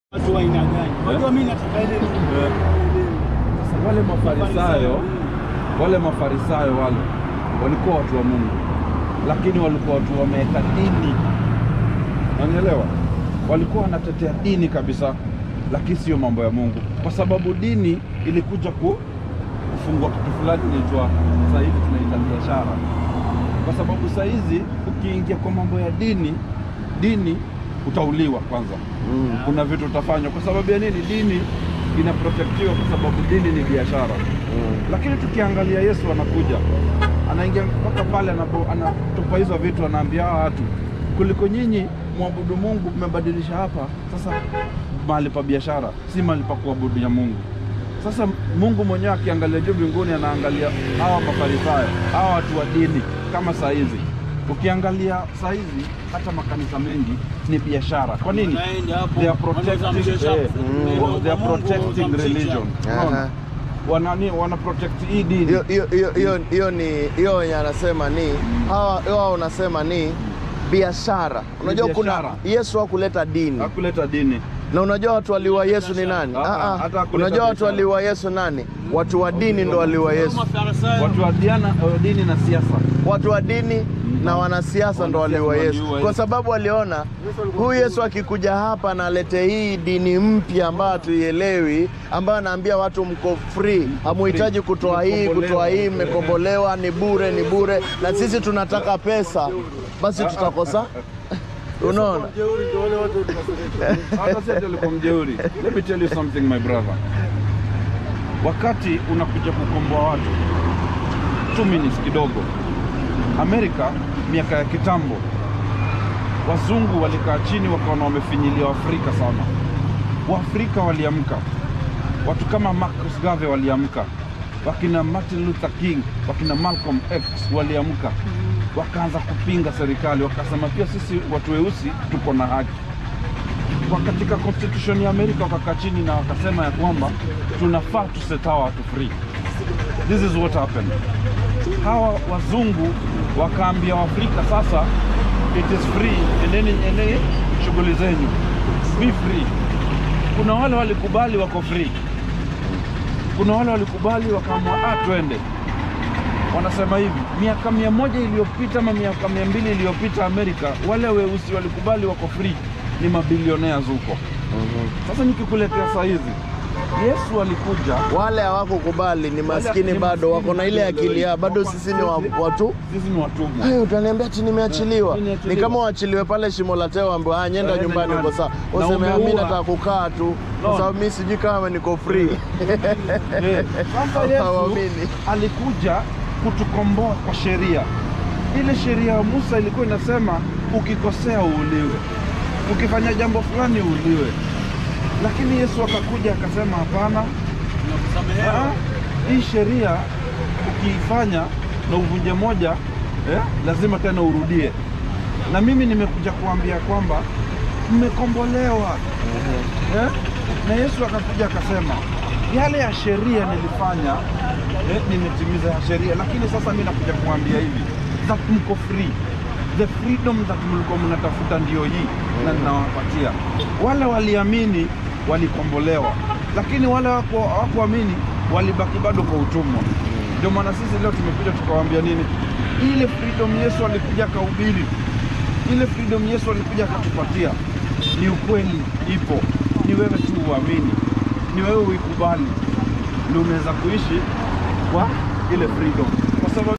Watu wa aina gani? Unajua mimi nataka ile Sasa wale mafarisayo wale mafarisayo wale walikuwa watu wa Mungu, lakini walikuwa watu wameweka dini, unanielewa? Walikuwa wanatetea dini kabisa, lakini sio mambo ya Mungu, kwa sababu dini ilikuja ku kufungua kitu fulani inaitwa sasa hivi tunaita biashara, kwa sababu saa hizi ukiingia kwa mambo ya dini, dini utauliwa kwanza Mm. kuna vitu utafanywa kwa sababu ya nini? Dini inaprotektiwa kwa sababu dini ni biashara. Mm. Lakini tukiangalia Yesu anakuja, anaingia mpaka pale anapo- anatupa hizo vitu, anaambia hawa watu, kuliko nyinyi mwabudu Mungu, mmebadilisha hapa sasa mahali pa biashara, si mahali pa kuabudu ya Mungu. Sasa Mungu mwenyewe akiangalia juu mbinguni, anaangalia hawa mafarisayo, hawa watu wa dini kama saa hizi. Ukiangalia saa hizi hata makanisa mengi ni biashara. Kwa nini? Unaenda hapo, They are wanauza protecting, mchicha, eh, unaenda they are kwa Mungu, protecting unauza mchicha. religion. Aha. Unaona? Wanani wana protect hii dini. Hiyo- hiyo- hiyo- hiyo- hiyo ni hiyo wenye anasema ni hawa hawa unasema ni biashara. Unajua kuna biashara. Yesu hakuleta dini Hakuleta dini. na unajua watu waliwa Yesu ni nani? Ah, Ah, ah. hata hakuleta Unajua watu biashara. waliwa Yesu nani? Watu wa dini ndo waliwa Yesu. Mafarisayo. Watu wa diana, uh, dini na siasa. Watu wa dini na wanasiasa ndo waliwa Wanasiasa Yesu, waliua kwa Yesu. sababu waliona huyu Yesu akikuja hapa na alete hii dini mpya ambayo hatuielewi, ambayo anaambia watu mko free, hamuhitaji kutoa hii kutoa hii, mmekombolewa, ni bure, ni bure, na sisi tunataka pesa, basi tutakosa. Unaona? Hata si ati alikuwa mjeuri. Let me tell you something my brother. Wakati unakuja kukomboa watu, two minutes kidogo. Amerika miaka ya kitambo, wazungu walikaa chini wakaona wamefinyilia Waafrika sana. Waafrika waliamka, watu kama Marcus Garvey waliamka, wakina Martin Luther King, wakina Malcolm X waliamka, wakaanza kupinga serikali, wakasema pia sisi watu weusi tuko na haki kwa katika constitution ya Amerika wakakaa chini na wakasema ya kwamba tunafaa tuset hawa watu free. This is what happened. Hawa wazungu wakaambia Waafrika sasa, it is free, endeni endeni shughuli zenyu, be free. Kuna wale walikubali wako free, kuna wale walikubali wakaamua ah, twende. Wanasema hivi, miaka mia moja iliyopita ama miaka mia mbili iliyopita Amerika, wale weusi walikubali wako free, ni mabilionea huko. Sasa nikikuletea saa hizi, Yesu alikuja Wale hawakukubali ni maskini, ni bado wako na maskini. ile akili ya bado sisi ni wa- watu sisi ni watumwa. Hey, utaniambia ati nimeachiliwa. Eh, nimeachiliwa. Ni kama waachiliwe pale shimo la tewa, ambaye ah, nyenda Eh, nyumbani nyumbani. uko sawa. Na Useme ah, mimi umeua. nataka kukaa tu, kwa No. sababu mimi sijui kama niko free. Eh, Sasa Yesu Hawaamini. alikuja kutukomboa kwa sheria. Ile sheria ya Musa ilikuwa inasema ukikosea uuliwe, ukifanya jambo fulani uuliwe, lakini Yesu akakuja akasema hapana, Unakusamehewa. Ah, hii sheria ukiifanya na uvunje moja eh, lazima tena urudie. Na mimi nimekuja kuambia kwamba mmekombolewa eh? Na Yesu akakuja akasema yale ya sheria nilifanya eh, nimetimiza ya sheria, lakini sasa mimi nakuja kuambia hivi that mko free the freedom that mlikuwa mnatafuta ndio hii na ninawapatia. Wale waliamini walikombolewa, lakini wale hawaku- hawakuamini walibaki bado kwa utumwa. Ndio maana sisi leo tumekuja tukawaambia nini, ile freedom Yesu alikuja akahubiri, ile freedom Yesu alikuja akatupatia ni ukweli, ipo. Ni wewe tu uamini, ni wewe uikubali, ndio unaweza kuishi kwa ile freedom, kwa sababu